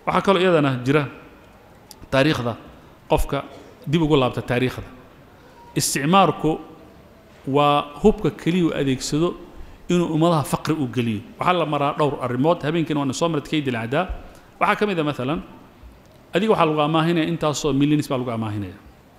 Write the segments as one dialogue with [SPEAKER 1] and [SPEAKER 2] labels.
[SPEAKER 1] waxaa kaloo iyadana jira taariikhda qofka dib ugu laabta taariikhda isticmaarku waa hubka keliya u adeegsado inuu ummadaha faqri u geliyo waxaa la maraa dhowr arrimood habeenkiina waana soo marad kaydil cadaa waxaa ka mid a maalan adiga waxaa lagu amaahinaya intaasoo millions baa lagu amaahinaya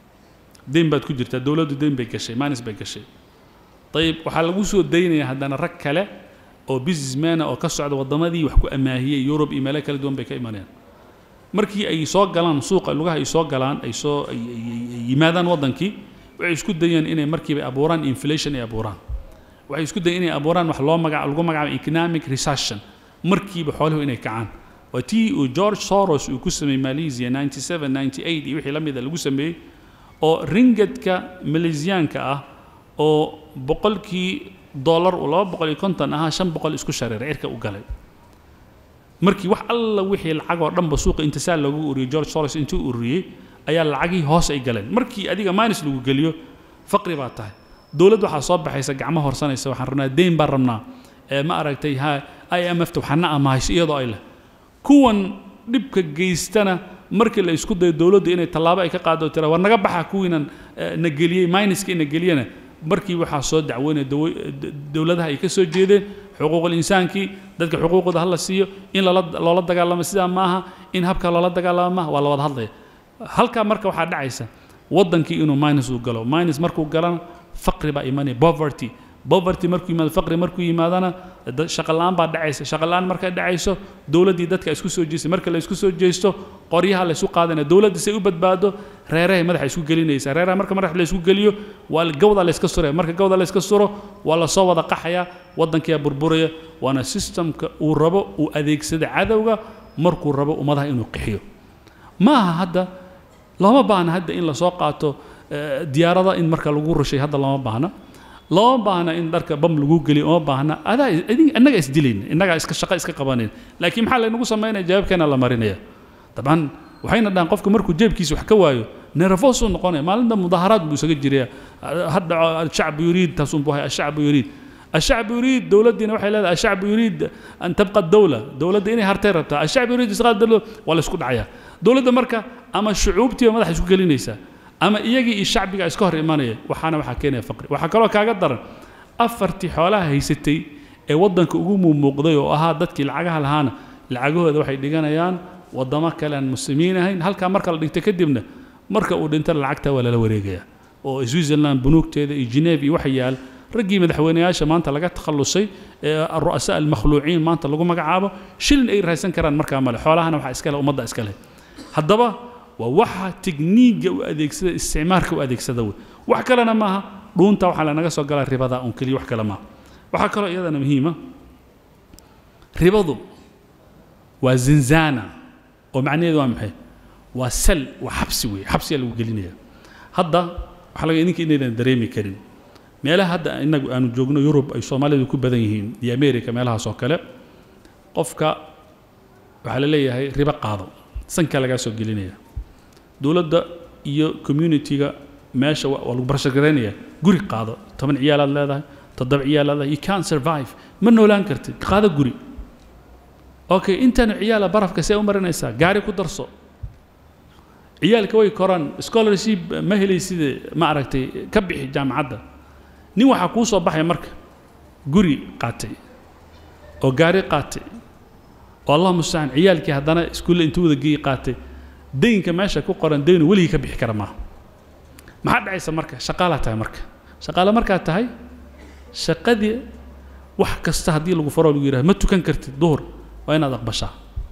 [SPEAKER 1] deyn baad ku jirtaa dowladdu deyn bay gashay maanis bay gashay ayib waxaa lagu soo daynaya haddana rag kale oo businessmana oo ka socda waddamadii wax ku amaahiyey yurub iyo meelo kala duwan bay ka imanayaan markii ay soo galaan suuqa lugaha ay soo galaan ay soo ay yimaadaan waddankii waxay isku dayeen inay markiiba abuuraan inflation ay abuuraan waxay isku dayeen inay abuuraan wax loo magaca lagu magacaabo economic recession markiiba xooluhu inay kacaan waa tii uu george soros uu ku sameeyey malaysia 97 98 iyo wixii la mida lagu sameeyey oo ringadka malaysiyaanka ah oo boqolkii dollar uu laba boqol iyo konton ahaa shan boqol isku shareeray cirka u galay markii wax alla wixii lacag oo dhanba suuqa intisaal loogu uriyey george soros intuu ururiyey ayaa lacagii hoos ay galeen markii adiga minus lagu geliyo faqri baa tahay dowladd waxaa soo baxaysa gacmo horsanaysa waxaan rabnaa deyn baan rabnaa ee ma aragtay ha i m f ta waxana amahayso iyadoo ay leh kuwan dhibka geystana markii la isku dayo dowladdu inay tallaabo ay ka qaado tira war naga baxa kuwiinan na geliyey minuska ina geliyana markii waxaa soo dacweynaya dowladaha ay ka soo jeedeen xuquuqul insaankii dadka xuquuqooda hala siiyo in loola dagaalamo sidaa maaha in habka loola dagaalamo maaha waa la wada hadlaya halkaa marka waxaa dhacaysa waddankii inuu minus uu galo minus markuu galana faqri baa imanaya poverty poverty markuu yimaado faqri markuu yimaadana shaqa la'aan baa dhacaysa shaqa la'aan markay dhacayso dowladdii dadka isku soo jeestay marka la isku soo jeesto qoryaha la isu qaadanaya dowladda say u badbaado reerahay madaxa isku gelinaysa reeraha marka madax la isku geliyo waa gawda la iska suraya marka gawda la iska suro waa la soo wada qaxaya waddankiyaa burburaya waana systemka uu rabo uu adeegsada cadowga markuu rabo ummadaha inuu qixiyo ma aha hadda looma baahna hadda in lasoo qaato diyaarada in marka lagu rushay hadda looma baahna looma baahna in dharka bam lagu geliyo uma baahna adaa innaga isdilayna innagaa iska shaqo iska qabanayn laakiin maxaa laynagu samaynaya jawaabkeena la marinaya dabcan waxayna dhahan qofka markuu jeebkiisa wax ka waayo nervos uu noqonaya maalinta mudaharaad buu isaga jiraya hadda ashacbu yuriid taasun buu hay ashacbu yuriid الشعب يريد دولتنا waxay leedahay الشعب يريد أن تبقى الدولة دولتنا inay hartay rabtaa الشعب يريد إسقاط الدولة ولا isku dhacaya dowladda marka ama shucuubtiiba madaxa isku gelinaysa ama iyagii iyo shacbiga iska hor imanaya waxaana waxaa keenaya faqri waxaa kaloo kaaga daran afartii xoolaha haysatay ee waddanka ugu muumuuqday oo ahaa dadkii lacagaha lahaana lacagahooda waxay dhiganayaan waddamo kale aan muslimiin ahayn halkaa marka la dhigto kadibna marka uu dhinta lacagta waa lala wareegaya oo switzerland bunuugteeda iyo geneve iyo waxa yaal raggii madaxweynayaasha maanta laga takhallusay ee ru'asaa almakhluuciin maanta lagu magacaabo shilin ay raaysan karaan markaa male xoolahana waxaa iska leh ummadda iska leh haddaba waa waxa tikniiga u adeegsada isticmaarka u adeegsada wey wax kalena maaha dhuunta waxaa lanaga soo galaa ribada un keliya wax kale maaha waxaa kaloo iyadana muhiima ribadu waa zinzana oo macnaheedu waa maxay waa sal waa xabsi weeye xabsiyaa lagu gelinaya hadda waxaa laga idinka inaynan dareemi karin meelaha hadda inagu aanu joogno yurub ay soomaalidu ku badan yihiin iyo america meelahaas oo kale qofka waxaa la leeyahay ribo qaado sanka lagaa soo gelinaya dowladda iyo community-ga meesha waa lagu barashagaraynaya guri qaado toban ciyaalaad leedahay toddoba ciyaal leedahay you can't survive ma noolaan kartid qaado guri okay intaanu ciyaala barafka see u marinaysaa gaari ku darso ciyaalka way koraan scholarship ma helayside ma aragtay ka bixi jaamacadda nin waxaa kuu soo baxaya marka guri qaatay oo gaari qaatay oo allah mustacaan ciyaalkii haddana iskuulle intuu wada geeyi qaatay daynka meesha ku qoran daynu weligii ka bixi kara maaha maxaa dhacaysa marka shaqaalaa tahay marka shaqaale markaa tahay shaqadii wax kasta haddii lagu faro lagu yidhaha ma tukan kartid duhur waa inaad aqbashaa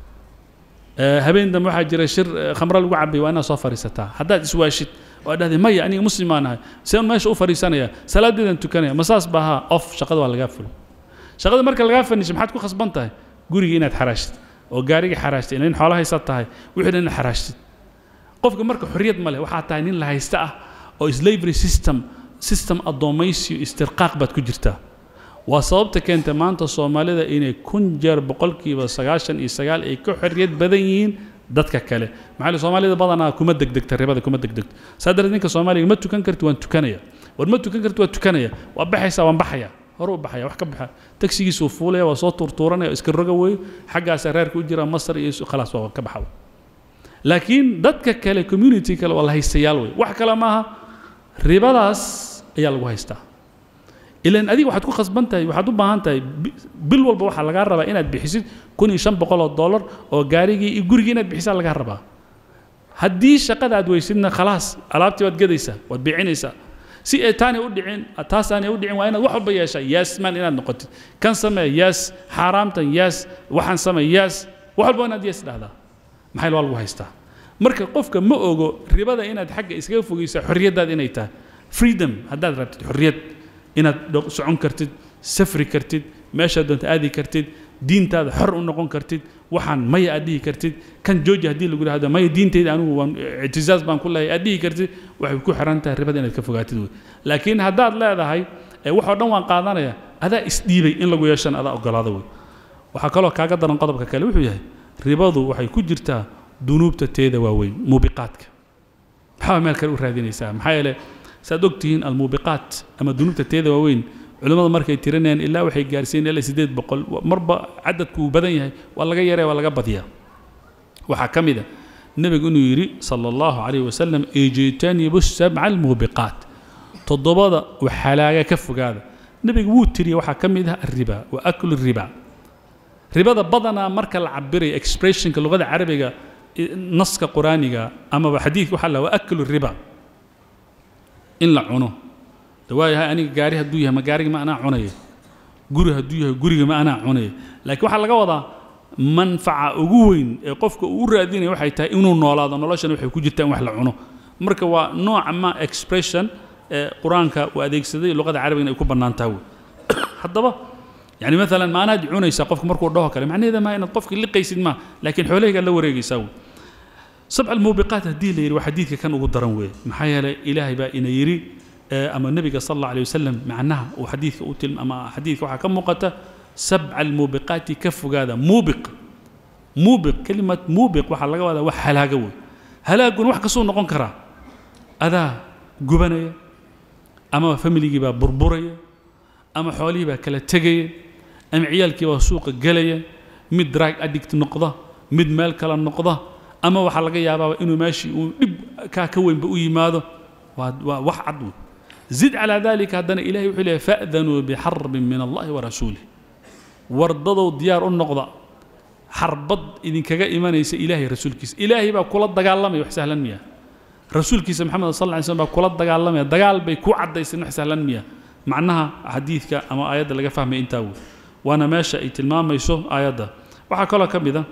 [SPEAKER 1] habeen dambe waxaa jira shir khamro lagu cabay waa inaad soo fadhiisataa haddaad iswaashid waa dhahday maya aniga muslim baan ahay seen meesha u fadhiisanaya salaadeedan tukanaya ma saas ba ahaa off shaqada waa lagaa fulo shaqada marka lagaa fanisho maxaad ku khasban tahay gurigii inaad xaraashtid oo gaarigii xaraashtid nin xoolo haysa tahay wixii dhan inaad xaraashtid qofka marka xorriyad ma leh waxaa tahay nin la haysta ah oo slavery system system addoomaysiyo istirqaaq baad ku jirtaa waa sababta keenta maanta soomaalida inay kun jeer boqolkiiba sagaashan iyo sagaal ay ka xorriyad badan yihiin dadka kale maxaa le soomaalida badanaa kuma degdegta ribada kuma degdegto saa darteed ninka soomaaliga ma tukan karti waan tukanaya war ma tukan karti waan tukanaya waa baxaysaa waan baxaya hore u baxaya wax ka baxa tagsigiisuu fuulaya waa soo tuurtuuranaya iska roga weeye xaggaasaa reerka u jira masar iyo khalaas waa ka baxa laakiin dadka kale community kale waa la haystayaal wey wax kale maaha ribadaas ayaa lagu haystaa ilan adiga waxaad ku khasban tahay waxaad u baahan tahay bil walba waxaa lagaa rabaa inaad bixisid kun iyo shan boqol oo dollar oo gaarigii iyo gurigii inaad bixisaa lagaa rabaa haddii shaqada aad weysidna khalaas alaabtii waad gadaysaa waad biicinaysaa si ay taanay u dhicin taas aanay u dhicin waa inaad wax walba yeeshaa yes man inaad noqotid kan samee yes xaaraamtan yes waxaan samee yes wax walba inaad yes dhahdaa maxay waa lagu haystaa marka qofka ma ogo ribada inaad xagga iskaga fogeysaa xorriyaddaada inay tahay freedom haddaad rabtid xorriyad inaad socon kartid safri kartid meeshaad doonta aadi kartid diintaada xor u noqon kartid waxaan maya aad dhihi kartid kan jooji haddii lagu yidhahdo maya diintayda anigu waan ictizaaz baan ku leeyahay aad dhihi kartid waxay ku xiran tahay ribada inaad ka fogaatid wey laakiin haddaad leedahay waxoo dhan waan qaadanaya adaa isdhiibay in lagu yeeshana adaa ogolaada wey waxaa kaloo kaaga daran qodobka kale wuxuu yahay ribadu waxay ku jirtaa dunuubta teeda waaweyn muubiqaadka maxaa meel kale u raadinaysaa maxaa yeele saad ogtihiin almuubiqaat ama dunuubta teeda waaweyn culimmadu markay tirinayaan ilaa waxay gaarsiin ilaa siddeed boqol marba cadadku uu badan yahay waa laga yaraya waa laga badiyaa waxaa ka mid a nebigu inuu yidhi sala allahu calayh wasalam ijtanibu sabca almuubiqaat toddobada waxalaaga ka fogaada nebigu wuu tiriya waxaa ka mid ah alriba wa aklu riba ribada badanaa marka la cabirayo expressionka luqada carabiga naska quraaniga amaba xadiidka waxaa la wa aklu riba in la cuno waayahay aniga gaari hadduu yahay ma gaariga ma anaa cunaya guri hadduu yahay guriga ma anaa cunaya laakiin waxaa laga wadaa manfaca ugu weyn ee qofka uu u raadinaya waxay tahay inuu noolaado noloshana waxay ku jirtaa in wax la cuno marka waa nooca ma expression ee qur-aanka uu adeegsaday luqada carabigana ay ku bannaan tahay wey haddaba يعني مثلا ما أنا عونيسا قفك مركو دوه كلام يعني إذا ما أنا قفك اللي قيسد ما لكن حواليه قال له وريقي سوي سبع الموبقات هدي لي وحديثك كان أقول درنوي محايا إلهي بقى إن يري أما النبي صلى الله عليه وسلم معناها وحديث أوتل أما حديث وحا كم مقتا سبع الموبقات كف هذا موبق موبق كلمة موبق وحا لقوا هذا وحا هلاقوي هلاقون وحا كسون نقون كرا هذا قبنية أما فاميلي جيبا بربرية أما حوالي بقى كلا تجيه ama ciyaalkii baa suuqa gelaya mid drag addict noqda mid meel kale noqda ama waxaa laga yaabaaba inuu meeshii uu dhib kaa ka weynba u yimaado waa waa wax cad wey zid calaa dalika haddana ilahay wuxuu leeyahy fa'danuu bixarbin min allahi wa rasuulih wardadow diyaar u noqda xarbad idinkaga imanaysa ilaahay rasuulkiisa ilaahay baa kula dagaalamaya wax sahlan miya rasuulkiisa maxamed sal lla ly slm baa kula dagaalamaya dagaal bay ku caddayseen wax sahlan miya macnaha xadiidka ama aayadda laga fahmaya intaa wey waana meesha ay tilmaamayso aayadda waxaa kaloo ka mid a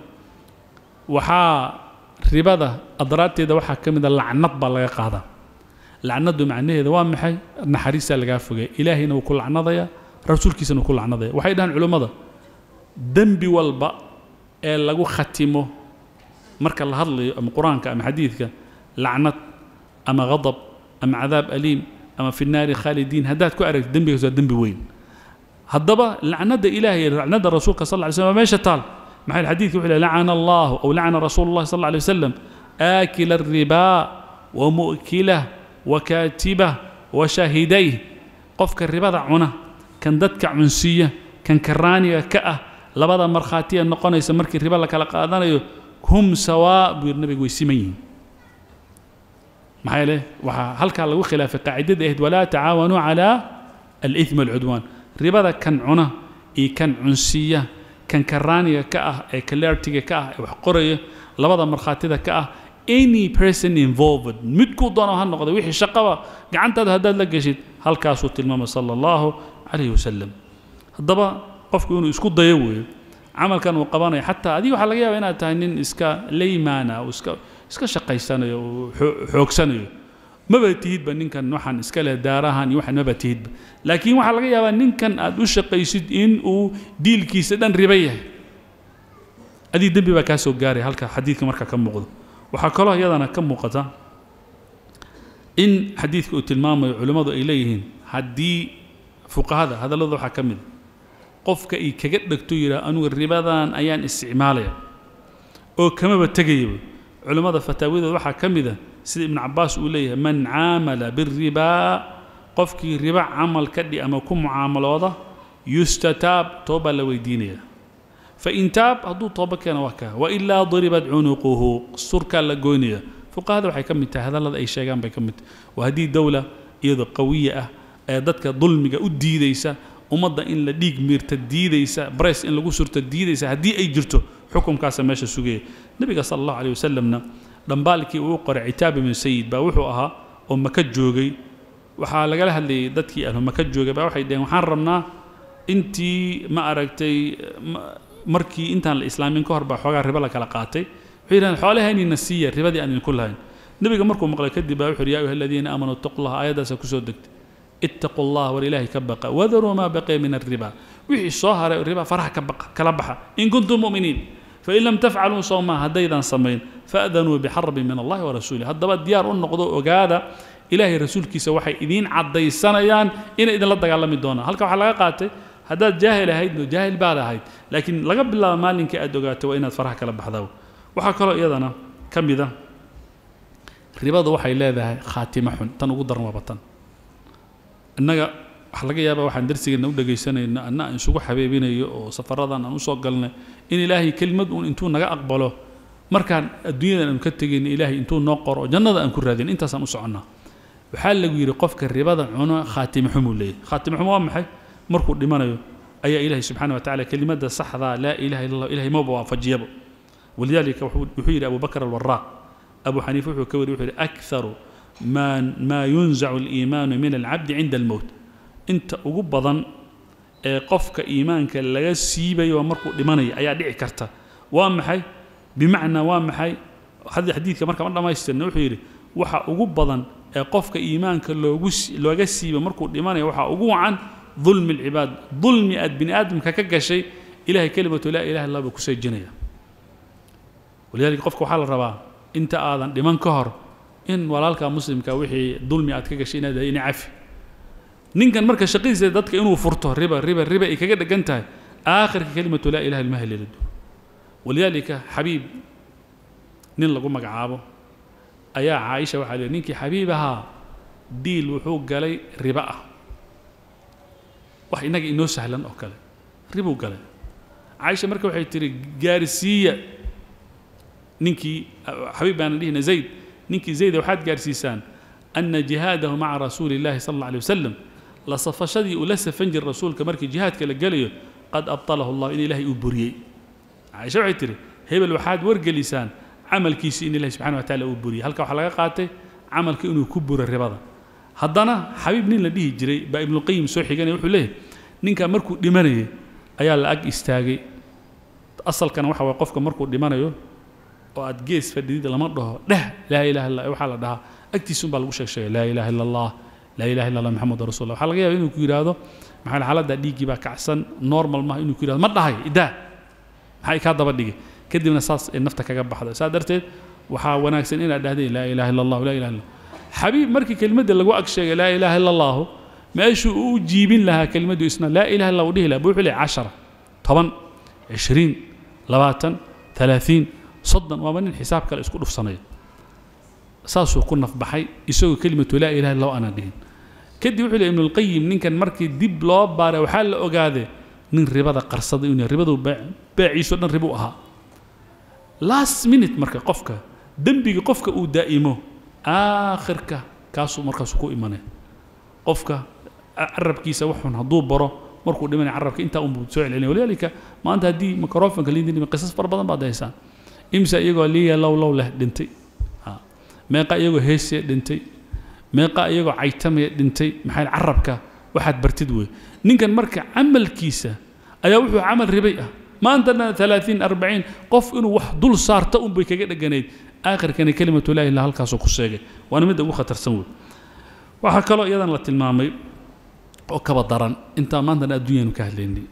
[SPEAKER 1] waxaa ribada adraarteeda waxaa ka mid a lacnad baa laga qaadaa lacnadu macnaheeda waa maxay naxariistaa lagaa fogaya ilaahayna wuu ku lacnadaya rasuulkiisana wuu ku lacnadaya waxay dhahaan culummada dembi walba ee lagu khatimo marka la hadlayo ama qur-aanka ama xadiidka lacnad ama ghadab ama cadaab aliim ama fi naari khaalidiin haddaad ku aragto dembigaas waa dembi weyn haddaba lacnada ilaahay lacnada rasuulka sal lla ly slam waa meesha taal maxay xadiidka wuxuu lacana allahu aw lacana rasuulu llahi sal lla alay wasalam aakila الribaa wa mu'kilah wa kaatibah wa shaahidayh qofka ribada cuna kan dadka cunsiiya kan karaaniga ka ah labada markhaatiya noqonaysa markii riba la kala qaadanayo hum sawaa buu yidhi nabigu way siman yihiin maxaa yeele waxaa halkaa lagu khilaafay qaacidada ahayd walaa tacaawanuu calaa alithmi walcudwaan ribada kan cuna iyo kan cunsiiya kan karaaniga ka ah ee kalertiga ka ah ee wax qoraya labada markhaatida ka ah any person involved midkuu doono ha noqda wixii shaqaba gacantaada haddaad la geshid halkaasuu tilmaamay sala allahu calayhi wasalam haddaba qofku inuu isku dayo weeyo camalkan uu qabanayo xataa adiga waxaa laga yaaba inaad tahay nin iska laymaana oo iska iska shaqaysanayo oo xoogsanayo maba tihidba ninkan waxaan iska leh daarahan iyo waxaan maba tihidba laakiin waxaa laga yaabaa ninkan aad u shaqaysid in uu diilkiisa dhan riba yahay adii dembi baa kaa soo gaaraya halka xadiidka marka ka muuqdo waxaa kaloo iyadana ka muuqata in xadiidka uu tilmaamayo culimmadu ay leeyihiin haddii fuqahada hadallada waxaa ka mid qofka ay kaga dhegto yidhaah anugu ribadan ayaan isticmaalaya oo kamaba tegayaba culimmada fataawadooda waxaa ka mid a sida ibnu cabaas uu leeyahay man caamala biribaa qofkii riba camal ka dhi ama ku mucaamalooda yustataab toobaa la weydiinaya fain taab hadduu tooba keena waa kaa wailaa duribat cunuquhu surkaa la goynaya fuqahada waxay ka mid tahay hadallada ay sheegaan bay ka mid tahay waa haddii dowla iyadoo qawiya ah ee dadka dulmiga u diidaysa ummadda in la dhiig miirta diidaysa bress in lagu surto diidaysa haddii ay jirto xukumkaasa meesha sugaya nebiga sala allahu aleyh wasalamna dhambaalkii uu qoray citaab ibnu sayid baa wuxuu ahaa oo maka joogay waxaa lagala hadlayay dadkii ahlu maka joogay baa waxay dhaheen waxaan rabnaa intii ma aragtay markii intaan la islaamin ka hor baa xoogaa ribo la kala qaatay waxay yidhahdeen xoolahaynina siiya ribadii aan idinku lahayn nebiga markuu maqlay kadib baa wuxu yidhi yaa ayuha aladiina aamanuu ittaqu llaha aayaddaasa kusoo degtay ittaqu allah war ilaahay ka baqa wadaruu maa baqiya min alriba wixii soo haray riba faraha ka baqa kala baxa in kuntum mu'miniin fain lam tafcaluu sowmaa haddaydan samayn faadanuu bixarbin min allahi warasuulih haddaba diyaar u noqdo ogaada ilaahay rasuulkiisa waxay idiin caddaysanayaan inay idinla dagaalami doonaan halka waxaa laga qaatay haddaad jaahil ahaydno jaahil baad ahayd laakiin laga bilaabo maalinkii aad ogaato waa inaad faraha kala baxdaa waxaa kaloo iyadana ka mida ribadu waxay leedahay khaatimo xun tan ugu daran waaba tan innaga waxaa laga yaabaa waxaan darsigeenna u dhegaysanayno anna aan isugu xabeebinayo oo safaradan aan usoo galnay in ilaahay kelimad uun intuu naga aqbalo markaan adduunyadan aanu ka tegayno ilaahay intuu noo qoro oo jannada aan ku raadin intaasaan u soconnaa waxaa lagu yidhi qofka ribada cuno khaatimo xumuu leeyahy khaatimo xumo waa maxay markuu dhimanayo ayaa ilaahay subxaana wa tacala kelimada saxdaa laa ilaha illa allah ilahay maba waafajiyaba walidaalika wuxuu yidhi abu bakr alwaraaq abu xaniifa wuxuu ka wari wuxuu yidhi akharu ma maa yunzacu aliimaanu min alcabdi cinda almowt inta ugu badan ee qofka iimaanka laga siibayo waa markuu dhimanayo ayaa dhici karta waa maxay bimacnaa waa maxay xadiidka marka ma dhammaystirna wuxuu yidhi waxa ugu badan ee qofka iimaanka loogu looga siiba markuu dhimanayo waxaa ugu wacan dulmi alcibaad dulmi aad bini aadamka ka gashay ilahay kelimatu laa ilaha illa buu ku seejinaya walidaalika qofka waxaa la rabaa inta aadan dhiman ka hor in walaalka muslimka wixii dulmi aad ka gashay inaad ina cafi ninkan marka shaqadiisa dadka inuu furto riba riba riba ay kaga dhegan tahay aakhirka kelimatu laa ilaha ilma haleelado walidaalika xabiib nin lagu magacaabo ayaa caaisha waxaa leeyahy ninkii xabiib ahaa diil wuxuu galay riba ah wax innaga inoo sahlan oo kale ribuu galay caaisha marka waxay tihi gaarsiiya ninkii xabiib baana dhihina zayd ninkii zayda waxaad gaarsiisaan ana jihaadahu maca rasuuli illahi sala alla alay wasalam la safashadii uu la safan jiray rasuulka markii jihaadka la gelayo qad abtalahu allah in ilaahay uu buriyey caaisha waxay tihi hebel waxaad wargelisaan camalkiisii in ilahi subxana wa tacala uu buriyey halka waxaa laga qaatay camalka inuu ku buro ribada haddana xabiib nin la dhihi jiray baa ibnuqayim soo xiganaya wuxuu leeyahy ninka markuu dhimanayay ayaa la ag istaagay asalkana waxa waye qofka markuu dhimanayo oo aad gees fadhidid lama dhaho dheh laa ilaha illa waxaa la dhahaa agtiisun baa lagu sheeg sheegay laa ilaha illa allah laa ilaha illa allah maxamedun rasul allah waxaa laga yaaba inuu ku yidhaahdo maxaa xaaladda dhiiggii baa kacsan normal maaha inuu ku yidhahdo ma dhahay idaa maxay kaa daba dhigay kadibna saas ay nafta kaga baxda saa darteed waxaa wanaagsan inaad dhahdeen laa ilaha illa allah laa ilaha illa xabiib markii kelimadda lagu ag sheegay laa ilaha illa allahu meeshuu u jiibin lahaa kelimaddu isna laa ilaha illa uu dhihi lahaa buu wuxuu leeyahay cashara toban cishriin labaatan talaatiin soddon waaba nin xisaab kale isku dhufsanaya saasuu ku nafbaxay isagoo kelimatu laa ilaha illa aanan dhihin kadib wuxuu leeyahy ibnulqayim ninkan markii dib loo baaray waxaa la ogaaday nin ribada qarsaday inuu ribadu baaciiso dhan ribu ahaa last minute marka qofka dembiga qofka uu daa'imo aakhirka kaasuu markaasu ku imanaya qofka carabkiisa waxun hadduu baro markuu dhimanaya carabka intaa unbuu soo celcelinaya walidaalika maanta haddii microfonka liindin qisas fara badan baad haysaan imsa iyagoo liya low low leh dhintay meeqa iyagoo heesee dhintay meeqa iyagoo caytamaya dhintay maxay carabka waxaad bartid wey ninkan marka camalkiisa ayaa wuxuu camal ribay ah maantana alaaثiin arbaciin qof inuu wax dul saarta un bay kaga dheganayd aakhirkana kelimatu laa ilah halkaasuu ku sheegay waana midda ugu khatarsan wey waxaa kaloo iyadan la tilmaamay oo kaba daran intaa maantana adduunyanu ka hadlaynay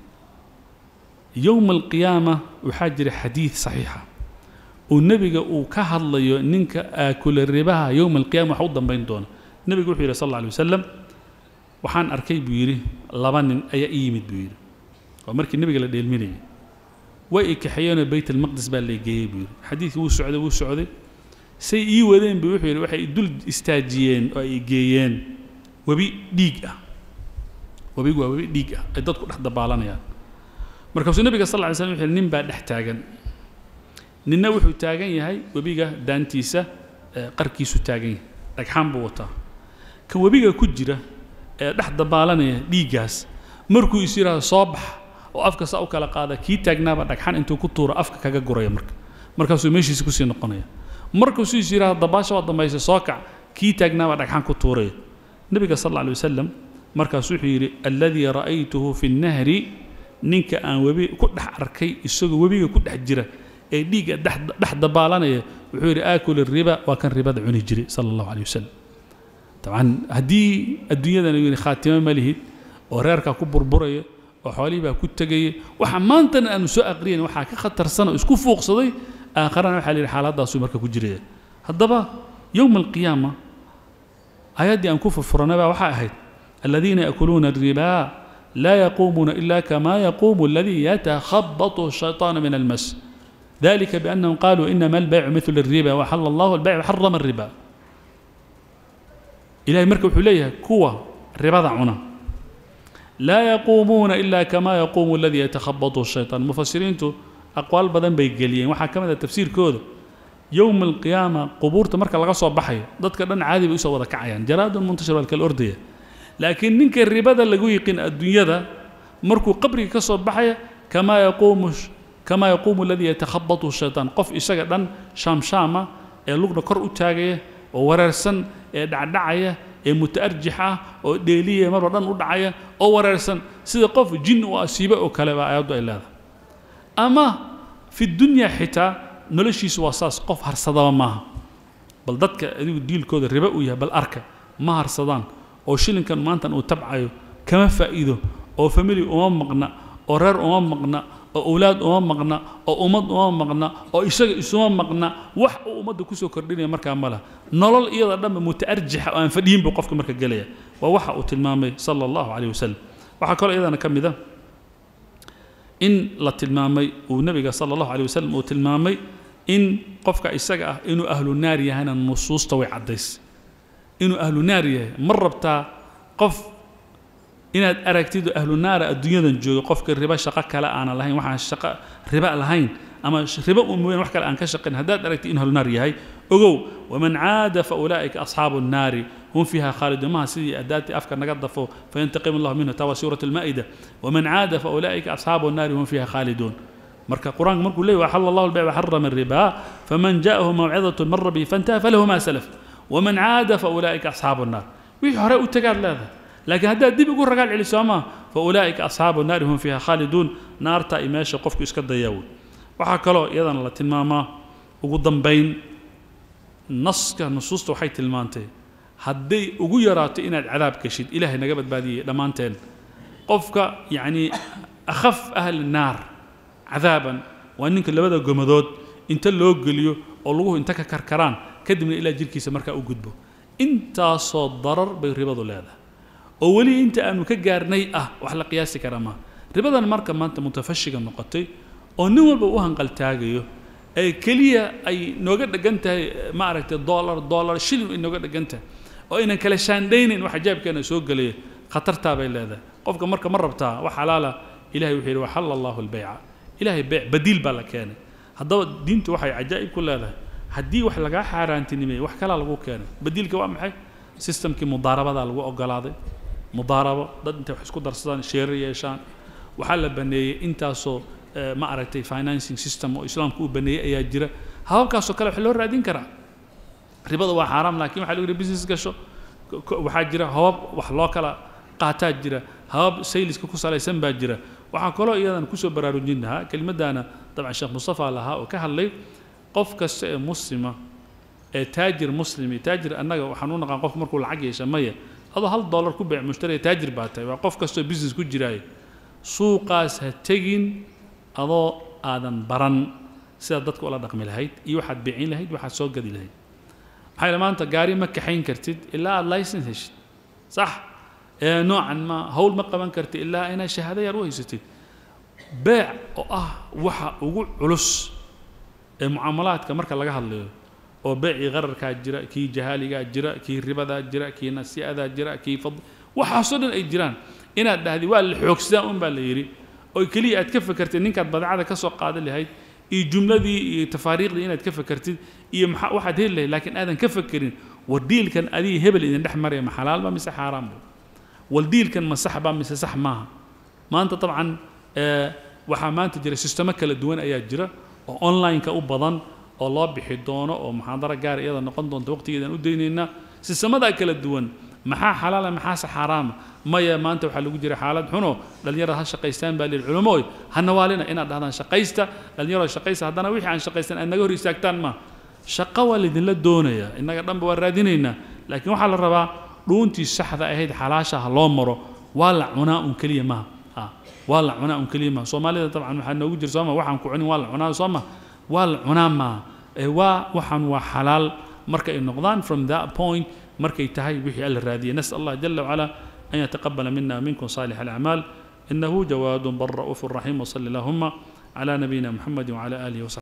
[SPEAKER 1] yowma alqiyaama waxaa jira xadiid saxiixa oo nebiga uu ka hadlayo ninka aakula ribaha yowma alqiyama wax u dambayn doona nebigu wuxuu yidhi sal alla alay wasalam waxaan arkay buu yidhi laba nin ayaa ii yimid buu yidhi waa markii nebiga la dheelminayay way i kaxeeyeenoo bayt almaqdis baa lay geeyey buu yidhi xadiidkii wuu socday wuu socday say ii wadeen buu wuxuu yidhi waxay dul istaajiyeen oo ay geeyeen webi dhiig ah webigu waa webi dhiig ah ay dadku dhex dabaalanayaan markaasuu nebiga sal lla ly slam wuxuu yidhi nin baa dhex taagan ninna wuxuu taagan yahay webiga daantiisa qarkiisu taagan yahay dhagxaan buu wataa kan webiga ku jira ee dhex dabaalanaya dhiiggaas markuu is yidhaahdo soo bax oo afka saa u kala qaada kii taagnaaba dhagxan intuu ku tuuro afka kaga guraya marka markaasuu meeshiisa kusii noqonaya markaasuu is yidhahdo dabaasha waa dambaysa soo kac kii taagnaaba dhagxan ku tuuraya nebiga sal alla alay wasalam markaas wuxuu yidhi alladii ra'aytuhu fi nnahri ninka aan webi ku dhex arkay isagoo webiga ku dhex jira ee dhiigga dhex dabaalanaya wuxuu yidhi aakul riba waa kan ribada cuni jiray sala allahu aleyh wasalam dabcan haddii adduunyadan yidhi khaatimo ma lihid oo reerkaa ku burburaya oo xoolihii baa ku tegaya waxa maantana aanu soo aqriyayn waxaa ka khatarsan oo isku fuuqsaday aakharana waxaa la yidhi xaaladdaasuu marka ku jiraya haddaba yowma alqiyaama aayaddii aan ku furfuranay baa waxay ahayd aladiina yaakuluuna الribaa laa yaquumuuna ila kama yaquumu aladii yatakhabatu الshayطaanu min almas ذلك بأنهم قالوا إنما البيع مثل الربا وحل الله البيع وحرم الربا إلهي مركب حليه كوة ربا عنا لا يقومون إلا كما يقوم الذي يتخبطه الشيطان مفسرين أقوال بدن بيقليين وحكم هذا تفسير كود يوم القيامة قبور تمرك لغا بحي ضدك دن عادي بيسو ودا كعيان جراد منتشر بالكالأردية لكن ننك الربا ده اللي يقين الدنيا ده مركو قبري كسو بحي كما يقوم كما يقوم الذي يتخبطه الشيطان قف إساق دن شام شامة ee lugna kor u taagaya oo wareersan ee dhacdhacaya ee mutaarjix ah oo dheeliya marba dhan u dhacaya oo wareersan sida qof jin u asiiba oo kale baa aayaddu ay leedahay ama fi dunya xitaa noloshiisu waa saas qof harsadaba maaha bal dadka adigu diilkooda ribo u yahay bal arka ma harsadaan oo shilinkan maantan uu tabcayo kama faa'iido oo famili uma maqna oo reer uma maqna oo owlaad uma maqna oo ummad uma maqna oo isaga isuma maqna wax uu ummadda kusoo kordhinaya markaa ma laha nolol iyada dhanba mutaarjixa oo aan fadhiyin buu qofka marka gelaya waa waxa uu tilmaamay sala allahu calayh wasalam waxaa kaloo iyadana ka mid a in la tilmaamay uu nebiga sala allahu calayh wasalam uu tilmaamay in qofka isaga ah inuu ahlu naar yahayna nusuusta way caddays inuu ahlu naar yahay ma rabtaa qof inaad aragtid ahlu naara adduunyadan jooga qofka riba shaqo kale aanan lahayn waxaan shaqo riba lahayn ama riba un mooyaan wax kale aan ka shaqayn haddaad aragtid in ahlu naar yahay ogow waman caada fa ulaa'ika asxaabu nnaari hum fiiha khaaliduun maha sidii adaadtii afka naga dafo fayantaqimu allahu minhu taa waa suurat almaa'ida waman caada fa ulaa'ika asxaabu nnaari hum fiiha khaaliduun marka qur-aanka markuu leeyahy waxalla allahu albayc waxarama الribaa faman ja'ahu mawcidatun min rabbihi fantaha falahu ma salaf waman caada fa ulaa'ika asxaabu nnaar wixii hore u tagaad leedahay laakiin haddaad dib ugu ragaal celiso ama fa ulaa'ika asxaabu naari hum fiiha khaaliduun naarta ay meesha qofku iska dayaawo waxaa kaloo iyadana la tilmaamaa ugu dambayn naska nusuusta waxay tilmaantay hadday ugu yaraato inaad cadaab geshid ilaahay naga badbaadiyey dhammaanteen qofka yacnii akhaf ahli naar cadaaban waa ninka labada gomadood inta loo geliyo oo laguhu inta ka karkaraan kadibna ilaa jirkiisa markaa u gudbo intaasoo darar bay ribadu leedahay oo weli inta aanu ka gaarnay ah wax la qiyaasi kara maaha ribadan marka maanta mutafashiga noqotay oo nin walba u hanqaltaagayo ee keliya ay nooga dhegan tahay ma aragtay dollar dollar shilin ay nooga dhegan tahay oo aynan kala shaandhaynayn wax ajaabkeena soo gelaya khatartaa bay leedahay qofka marka ma rabtaa wax xalaala ilahay wuxuu yidhi waxalla allahu albayca ilahay beyc badiil baa la keenay haddaba diintu waxay cajaa'ib ku leedahay haddii wax lagaa xaaraantinimeeyey wax kalaa lagu keenay badiilka waa maxay systemkii mudaarabadaa lagu ogolaaday mudaarabo dad intay wax isku darsadaan sheerar yeeshaan waxaa la baneeyey intaasoo ma aragtay financing system oo islaamku uu baneeyey ayaa jira hababkaasoo kale wax loo raadin karaa ribada waa xaaraam laakiin waxaa lagu yidhi business gasho waxaa jira habab wax loo kala qaataa jira habab sayliska ku salaysan baa jira waxaa kaloo iyadan kusoo baraarujin lahaa kelimaddaana dabcan sheekh mustafa lahaa oo ka hadlay qof kasta ee muslima ee taajir muslimi taajir annaga waxaan u naqaan qof markuu lacag yeesha maya adoo hal dollar ku beec mushtari taajir baa tahay waa qof kastoo business ku jiraayo suuqaas ha tegin adoo aadan baran sidaad dadka ula dhaqmi lahayd iyo waxaad beecin lahayd waxaad soo gadi lahayd maxaa yeele maanta gaari ma kaxayn kartid ilaa aad license heshid sax ee noocan ma hawl ma qaban kartid ilaa inaad shahaado yar u haysatid beec oo ah waxa ugu culus ee mucaamalaadka marka laga hadlayo oo beecii qararkaa jira kii jahaaligaa jira kii ribadaa jira kii nasi'adaa jira kii fad waxaasoo dhan ay jiraan inaad dhahdi waa la xoogsadaa un baa la yidhi oo keliya aad ka fakartid ninkaad badeecada ka soo qaadan lahayd iyo jumladii iyo tafaariiqdii inaad ka fakartid iyo maxaa waxaad heli lahayd laakiin aadan ka fakerin war diilkan adiga hebel idin dhex maraya ma xalaalba mise xaaraanba wal diilkan ma sax ba mise sax maaha maanta dabcan waxaa maanta jira sistemo kala duwan ayaa jira oo online-ka u badan oo loo bixi doono oo muxaadaro gaar iyada noqon doonta waqtigeedaan u daynaynaa sistemadaa kala duwan maxaa xalaala maxaase xaaraama maya maanta waxaa lagu jira xaalad xuno dhallinyarada ha shaqaystaan baa lihi culamooy ha nawaalina inaad dhahdaan shaqaysta dhallinyarada shaqaysta haddana wixii aan shaqaystan aad naga hor istaagtaan ma shaqo waa laydinla doonayaa innaga dhanba waa raadinaynaa laakiin waxaa la rabaa dhuuntii saxda ahayd xalaasha ha loo maro waa la cunaa un keliya maha waa la cunaa un keliya maha soomaalida dabcan waxaa noogu jira sooma waxaan ku cunin waa la cunaa sooma waa la cunaa maaha ee waa waxaan waa xalaal marka ay noqdaan from that point markay tahay wixii alla raadiyay nasal allah jala wacala an yataqabala mina minkum saalix alacmaal inahu jawaad bal ra'uuf raxiim wsali allahuma على نبينا محمد وعلى آله وصحبه